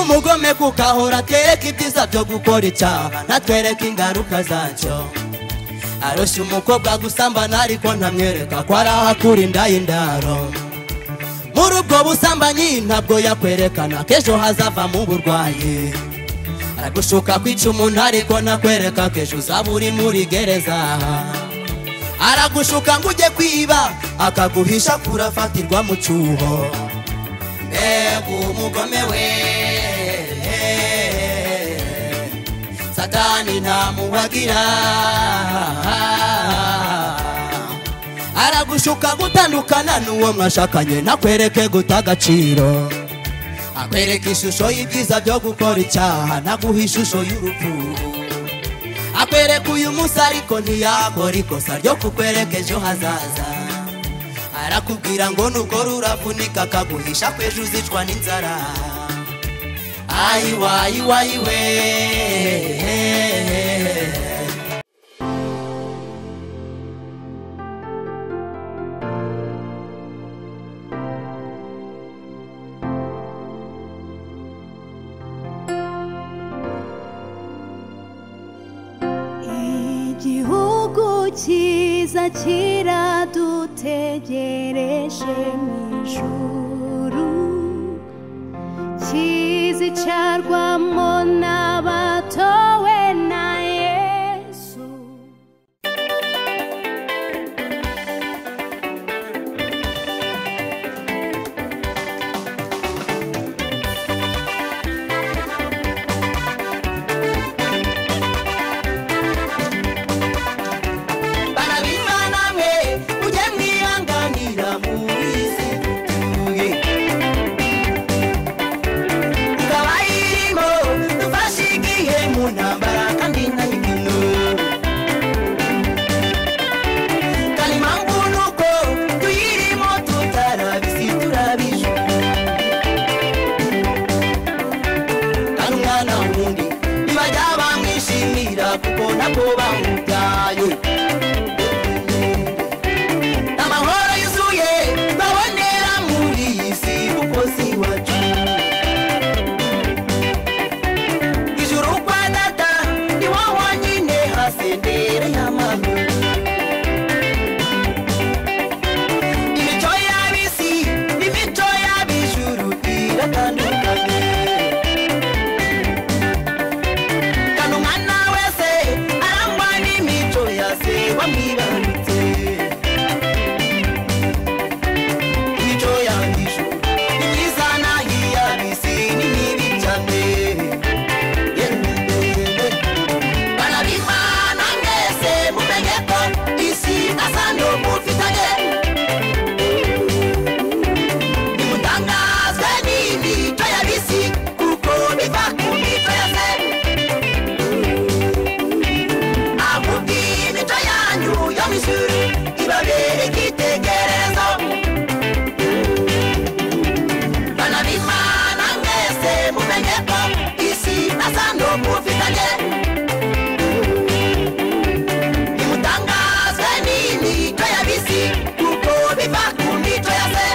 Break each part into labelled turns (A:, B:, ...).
A: umugome kukahora twereke ibyiza byo gukora icyaha natwereke ingaruka zacyo aroshye umukobwa gusambana ariko ntamwereka ko ari aho akura inda y'indaro muri ubwo busambanyi ntabwo yakwerekana ko ejo hazavamo uburwayi aragushuka kwica umuntu ariko ntakwereka ko ejo uzaba uri muri gereza aragushuka ngo ujye kwiba akaguhisha kurafatirwa mu cyuho mbega umugome we satani ntamuhagira aragushuka gutandukana n'uwo mwashakanye nakwereke guta agaciro akwereka ishusho y'ibyiza byo gukora icyaha naguha ishusho y'urupfu akwereka uyu munsi ariko ntiyakora ikosa ryo kukwereka ejo hazaza arakubwira ngo nukora uravunika akaguhisha ko ejo uzicwa n'inzara ayiwa ayiwa ayiwe
B: igihugu cyiza kiradutegereje mu ijuru kizicarwamo n'abatowe na yesu
A: barabimana mwe mujye mwihanganira muri izi tuye ikaba irimo dufashe igihe mu ntambara kandi nta mikino kandi impamvu ni uko tuyirimo tutarabizi turabije kandi umwana wundi ntibajya bamwishimira kuko ntabwo bamubyaye amahoro yuzuye babonera muri iyi si kuko si iwacu ijuru kwa data ni wo wonyine hasendere y'amahoro imico y'ab'isi n'imico y'ab'ijuru iratandukanye kandi umwana wese arangwa n'imico ya se wamwibarutse imico y'ijuru ni myiza n'iy'ab'isi ni mibi cyane barabimana mwese mumenye ko isi asa n'umufitanye nimutangazwe n'imico y'ab'isi kuko biva ku mico ya se ahubwo imico yanyu yo mu ishuri ibabere icyitegererezo banabimana mwese mumenye ko isi asa n'umufitanye nimutangazwe n'imico y'ab'isi kuko biva ku mico ya se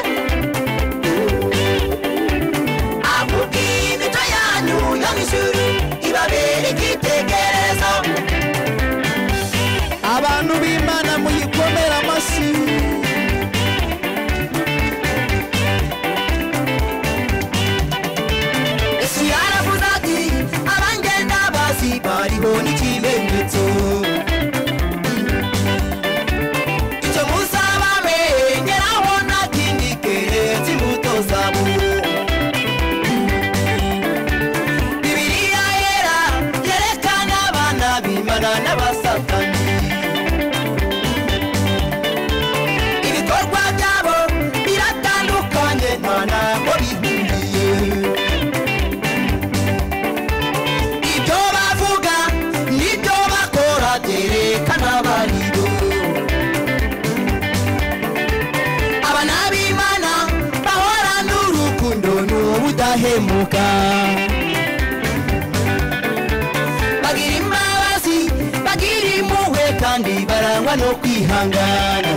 A: ahubwo imico yanyu yo mu ishuri ibabere icyitegererezo
C: abantu b'imana muyikomere amashyi
A: yesu yaravuze ati abangenda bazi bariho n'ikimenyetso icyo muzaba menyeraho nta kindi keretse imbuto zabo bibiliya yera yerekana abana b'imana n'abasatani ibikorwa byabo biratandukanye nta ntabwo bihuriye ibyo bavuga n'ibyo bakora byerekana abarido abana b'imana bahorana urukundo n'ubudahemuka bagira imbabazi bagira impuhwe kandi barangwa no kwihangana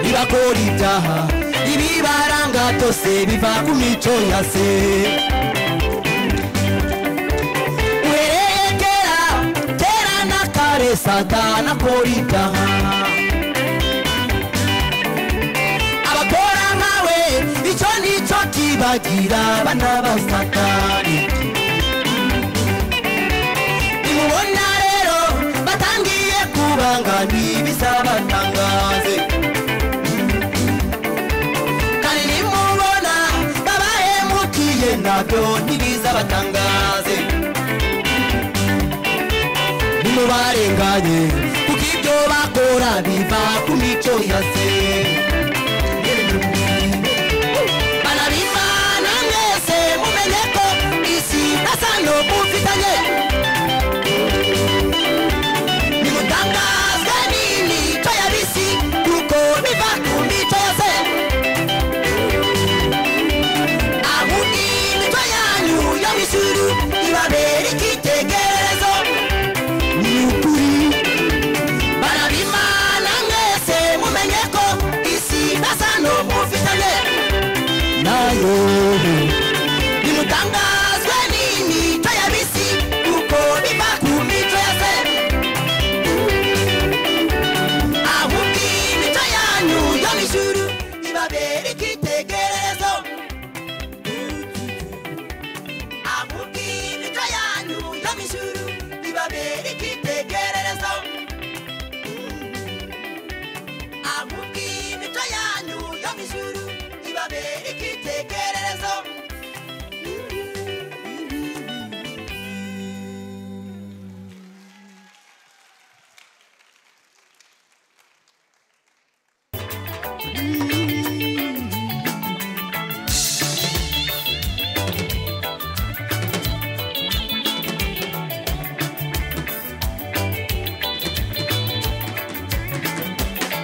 A: ntibakora ibyaha ibibaranga byose biva ku mico ya se uhereye kera kera na kare satana akora ibyaha abakora nkawe icyo nicyo kibagira abana ba satani nimubona rero batangiye kubanga ntibizabatangaze kandi nimubona babahemukiye nabyo ntibizabatangaze nimubarenganye kuko ibyo bakora biva ku mico ya se banabimana mwese mumenye ko isi na sano mufitanye nimutangazwe n'imico ya bisi kuko biva ku mico yose ahubwo imico yanyu yo mu ijuru ibabera icyitegererezo ni ukuri barabimana mwese mumenye ko isi nasa n'umufitanye nayo nimutangazwe n'imico ya bisi kuko biva ku mico yose ahubwo imico yanyu yo mu ijuru ibabera icyitegererezo ahubwo imico yanyu yo mu ijuru ibabera icyitegererezo ahubwo imico yanyu yo mu ijuru ibabera icyitegererezo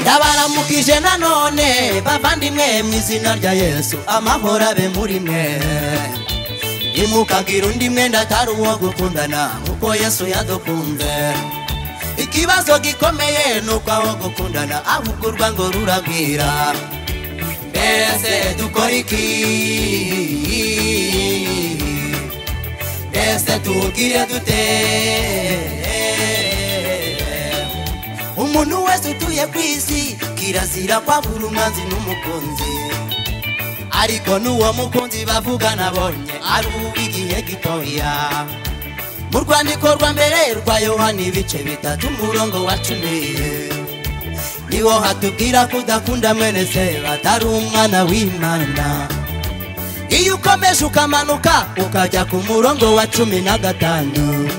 A: ndabaramukije nanone bavandimwe mu izina rya yesu amahoro abe muri mwe nimukagira undi mwenda atari uwo gukundana nkuko yesu yadukunze ikibazo gikomeye ni uko aho gukundana ahubwo urwango ruragwira mbese dukora iki mbese tuwubwire dute umuntu wese utuye ku isi kirazira kwabura umwanzi n'umukunzi ariko n'uwo mukunzi bavuga nabonye ari uw'igihe gitoya mu rwandiko rwa mbere rwa yohana ibice bitatu umurongo wa cumi niho hatubwira kudakunda mwene se batari umwana w'imana iyo ukomeje ukamanuka ukajya ku murongo wa cumi na gatanu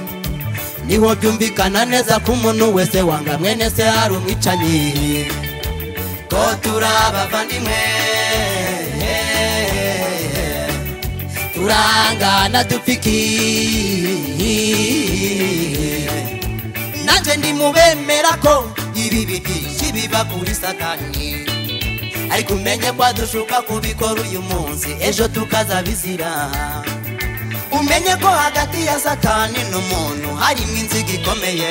A: niho byumvikana neza ko umuntu wese wanga mwene se hari umwicanyi ko turi abavandimwe turangana dupiki nanjye ndi mu bemera ko ibi bigishi biba kuri satani ariko umenye ko dushuka kubikora uyu munsi ejo tukazabizira umenye ko hagati ya satani n'umuntu harimo inziga ikomeye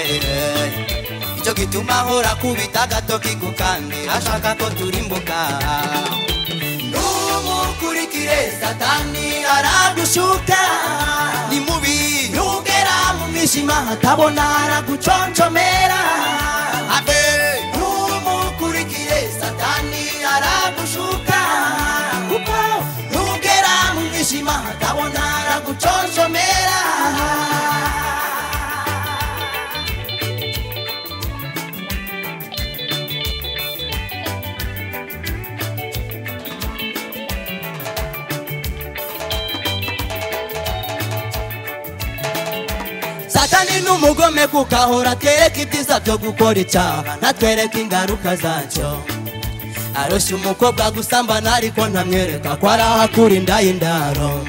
A: icyo gituma ahora akubita agatoki ku kandi ashaka ko turimbuka numukurikire satani aragushuka ni mubi nugera mu mwijima hatabona araguconcomera ave numukurikire satani aragushuka kuko nugera mu mwijima hatabona araguconcomera satani n'umugome kuko ahora atwereka ibyiza byo gukora icyaha natwereka ingaruka zacyo arushya umukobwa gusambana ariko ntamwereka ko ari aho akura inda y'indaro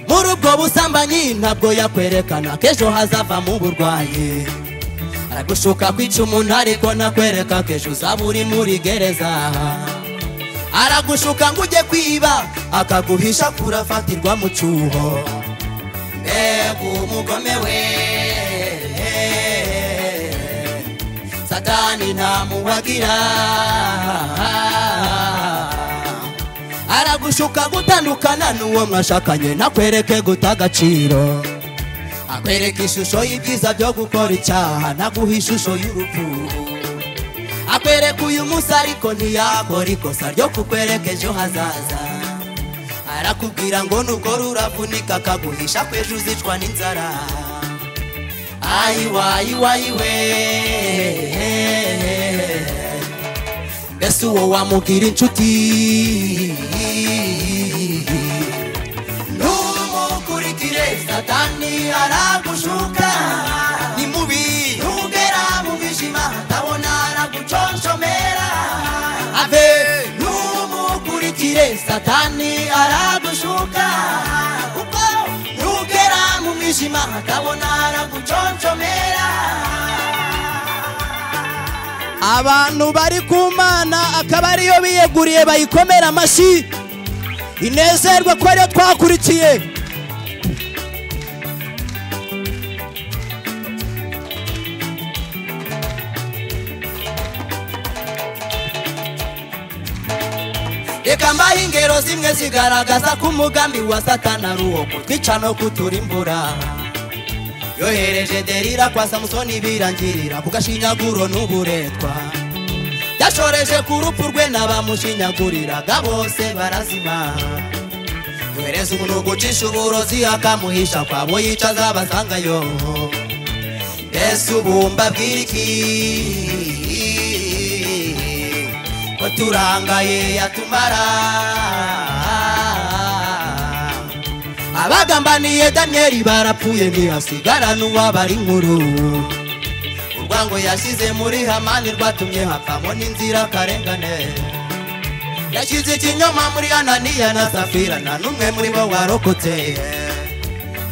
A: muri ubwo busambanyi ntabwo yakwerekana ko ejo hazavamo uburwayi aragushuka kwica umuntu ariko ntakwereka ko ejo uzaba uri muri gereza aragushuka ngo ujye kwiba akaguhisha kurafatirwa mu cyuho mbega umugome we satani ntamuwagira gushuka gutandukana n'uwo mwashakanye nakwereke guta agaciro akwereka ishusho y'ibyiza byo gukora icyaha naguha ishusho y'urupfu akwereka uyu munsi ariko ntiyakora ikosa ryo kukwereka ejo hazaza arakubwira ngo nubwo ruravunika akaguhisha kwejo uzicwa n'inzara ayiwayiwayiwe mbese uwo wamugira inshuti numukurikire satani aragushuka ni mubi ntugera mu bijima ndabona araguconshomera ave numukurikire satani aragushuka kuko ntugera mu mwijima ndabona araguconshomera
C: abantu bari ku mana akaba ariyo biyeguriye bayikomera amashyi inezerwe ko ariyo twakurikiye
A: reka mbahe ingero zimwe zigaragaza ko umugambi wa satani ari uwo kutwica no kuturimbura yohereje derira kwa samusoni birangirira ku gashinyaguro n'uburetwa yashoreje ku rupfu rwe n'abamushinyaguriraga bose barazima yohereza umuntu gucisha uburozi akamuhisha kwabo yicaza abasangayo mbese ubu mbabwira iki ko turangaye yatumara abagambaniye daniyeli barapfuye ntihasigara n'uwabara inkuru urwango yashyize muri hamani rwatumye hapfamo n'inzira karengane yashyize ikinyoma muri ananiya na safira nta n'umwe muri bo warokotse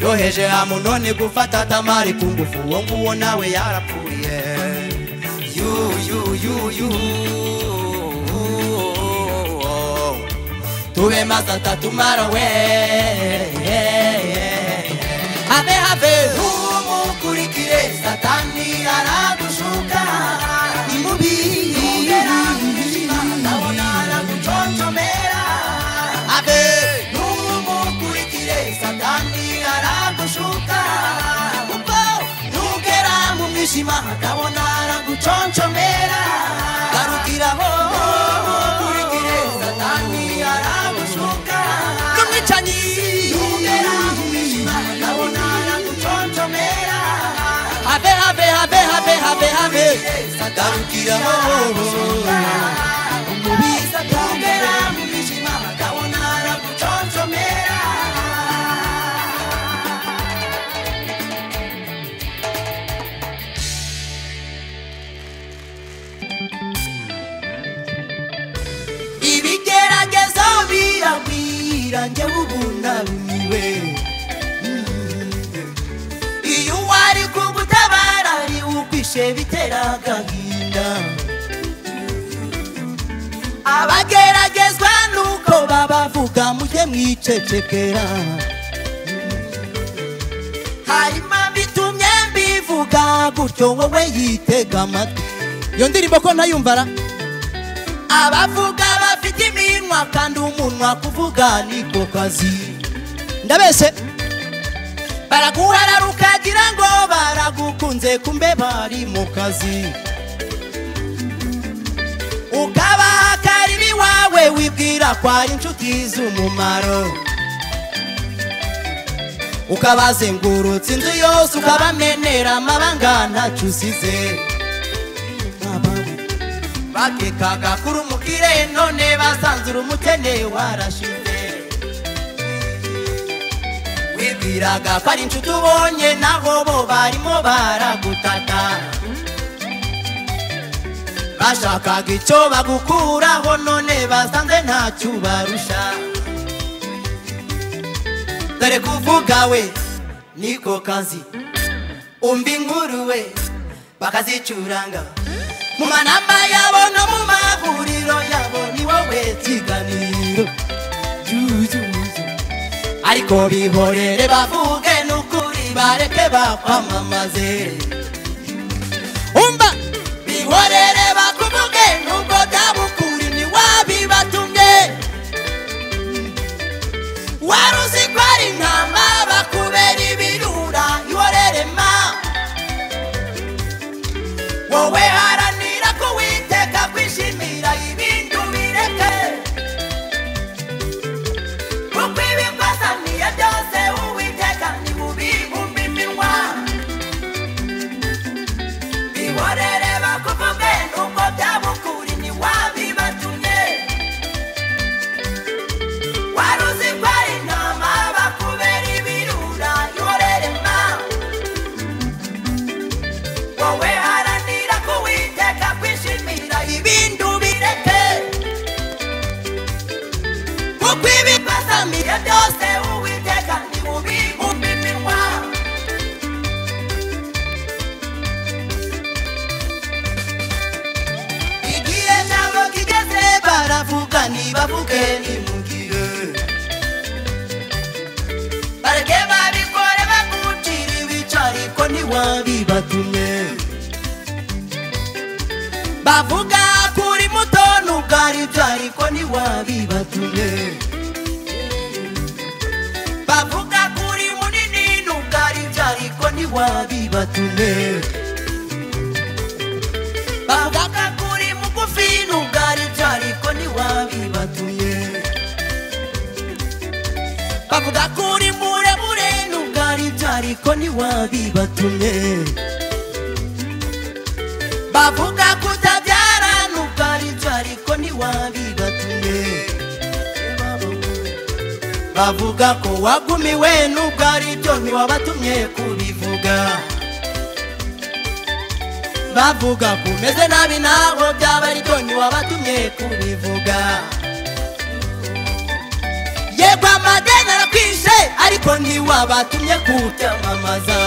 A: yoheje amunoni gufata tamari ku ngufu uwo nguwo nawe yarapfuye yu yu yu yu tuve más hasta tu maro we ave ave umukurikire satani aragushuka ni mubi ugera mwijima ndabona araguconjomera ave umukurikire satani aragushuka kuko ntugera mu mwijima ndabona araguconjomera garukiraho umukurikire satani aragushuka n'umwicanyi ugera mu mwijima ndabona araguconjomera habe habe habe habe habe habe garukiraho umubi ugera mu mwijima ndabona araguconjomera ibigeragezo biragwira njye ubunamiwe iyo uwari kugutabara ari ukwishe bitera agahinda abageragezwa nuko babavuga mujye mwicecekera hanyuma bitumye mbivuga gutyo wowe yitega amatwi iyo ndirimbo ko ntayumvara abavuga bafite iminwa kandi umunwa kuvuga niko kazi ndabese baraguharara ukagira ngo baragukunze kumbe bari mu kazi ukabaha akarimi iwawe wibwira ko ari inshuti z'umumaro ukabazengurutsa inzu yose ukabamenera amabanga ntacyo usize bakekaga kuri umukire none basanze uri umukene warashize wibwiraga ko ari inshuti ubonye naho bo barimo baragutata bashakaga icyo bagukuraho none basanze ntacyo ubarusha dore kuvuga we niko kazi umva inkuru we bakazicuranga mu manamba yabo no mu mahuriro yabo ni wowe kiganiro Jujuju. ariko bihorere bavuge n'ukuri bareke bakwamamaze umva bihorere bakuvuge n'ubwo byaba ukuri ntiwabibatumye wowe haranira ko witeka kwishimira ibindi ubireke kuko ibi twasaniye byose uwiteka ntibubibumbe iminwa bihorere bakuvuge nuko byabukuri ntiwabibatumye wari uzi ko ari intama bakubera ibirura ihorere mama wowe haranira ko witeka kwishimira ibindi ubireke kuko ibi twasamiye byose uwiteka ntibubibumbe iminwa igihe cyabo kigeze baravuga ntibavuge nimugihe bareke babikore bagucire ibice ariko ntiwabibatumye bavuga kuri muto n'ubwaribyo ariko ntiwabibatumye bavuga kuri munini n'ubwaribyo ariko ntiwabibatumye bavuga kuri mugufi n'ubwaribyo ariko ntiwabibatumye bavuga kuri muremure n'ubwaribyo ariko ntiwabibatumye bavuga kutabyara n'ubwaribyo ariko ntiwabibatumye bavuga ko wagumiwe n'ubwaribyo ntiwabatumye kubivuga bavuga ko umeze nabi ntabwo byaba aribyo ntiwabatumye kubivuga yego amadeni arakwishe ariko ntiwabatumye kubyamamaza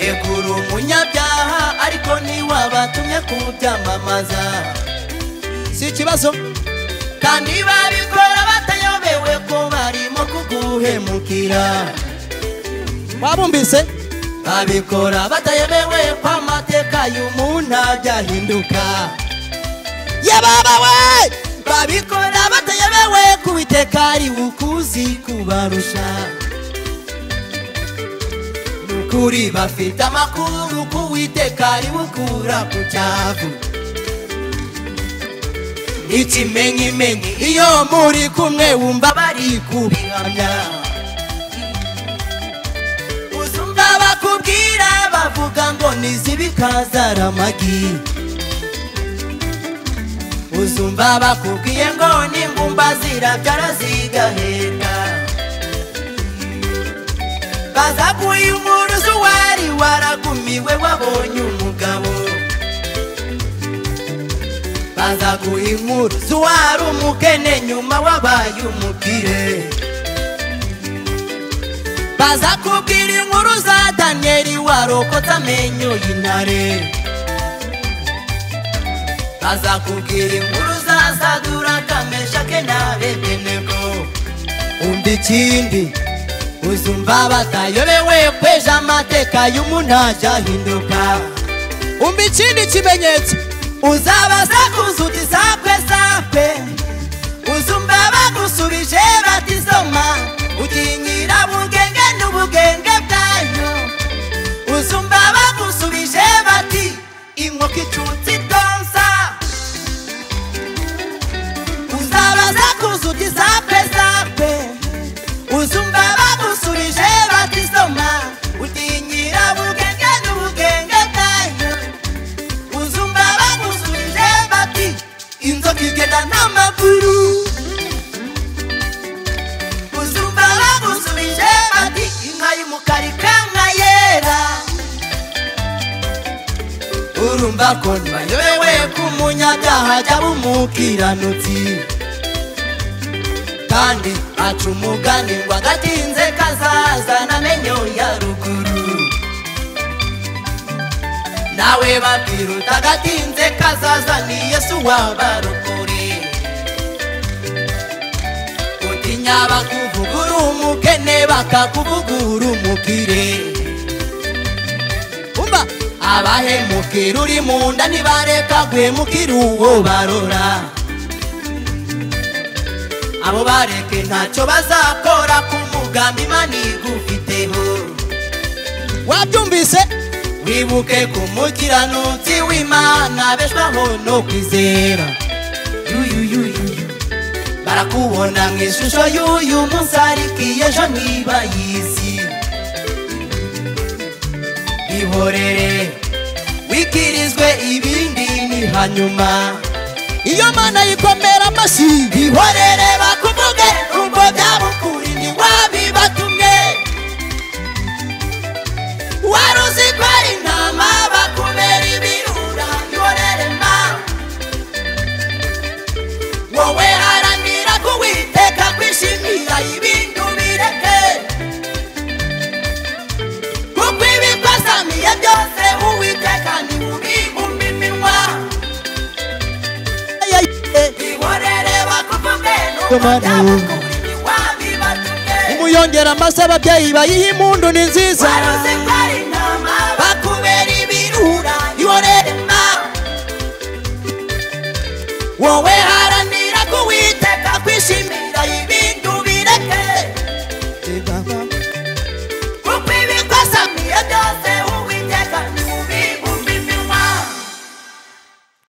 A: yego uri umunyabyaha ariko ntiwabatumye kubyamamaza si ikibazo kandi babikora batayobewe ko barimo kuguhemukira
C: wabumvise
A: babikora batayemewe ko amateka y'umuntu abyahinduka
C: yababawe
A: babikora batayemewe ku biteka ari ukuzi kubarusha Ni ukuri bafite amakuru ku witeka ari bukura ku cyavu ikimenyimenyi iyo muri kumwe wumva bari kubihamya uzumva bakubwira bavuga ngo nizibikazara amagi uzumva bakubwiye ngo ningumba zirabyara zigahenda baza kuyumuruzi wari waragumiwe wabonye umugabo baza guha inkuruzi wari umukene nyuma wabaye umukire baza kubwira inkuru za daniyeli warokotse amenyo y'intare baza kubwira inkuru za saduraka meshake na abedenego umva ikindi uzumva batayobewe kweja amateka y'umuntu ajahinduka
C: umva ikindi kimenyetso
A: uzabaza kuzuti sakwe sakwe uzumva bagusubije bati soma ukinyira bugenge n'ubugenge bwanyu uzumva bagusubije bati inkoko icutse idonsa uzabaza kuzuti sakwe sakwe uzumva bagusubije bati soma utinyira bugenge n'ubugenge bwanyu uzumva bagusubije bati inzoka igenda n'amaguru uzumva bagusubije bati inka y'umukara ikamwa yera urumva ko ntibayobewe ku munyabyaha cyaba umukiranutsi kandi aca umugani ngo agatinze kazazana amenyo ya ruguru nawe babwiruta agatinze kazazaniye si uwabarukuri utinya bakuvugura umukene bakakuvugura umukire umva abahemukira uri mu nda ntibareka guhemukira uwo barora abo bareke ntacyo bazakora ku mugambi imana igufiteho
C: wabyumvise
A: we twibuke ku mukiranutsi w'imana abeshwaho no kwizera yuyuyuyuyu barakubona mu ishusho y'uyu munsi ariko iyi ejo ntibayizi ihorere wikirizwe ibindi ni hanyuma iyo mana yikomera amashyi ihorere bakuvuge nubwo byaba ukuri ntiwabibatumye wari uzi ko ari intama bakubera ibirura ihorere mama wowe haranira kuwiteka kwishimira ibindi ubireke kuko ibikosamiye byose uwiteka ni bubi mu minwa ihorere bakuvuge nubwo byabukuri wabibatumye
C: umuyongera amase ababyeyi bayiha impundu ni nziza
A: wari uzi ko ari intama bakubera ibirura ihorere mama wowe haranira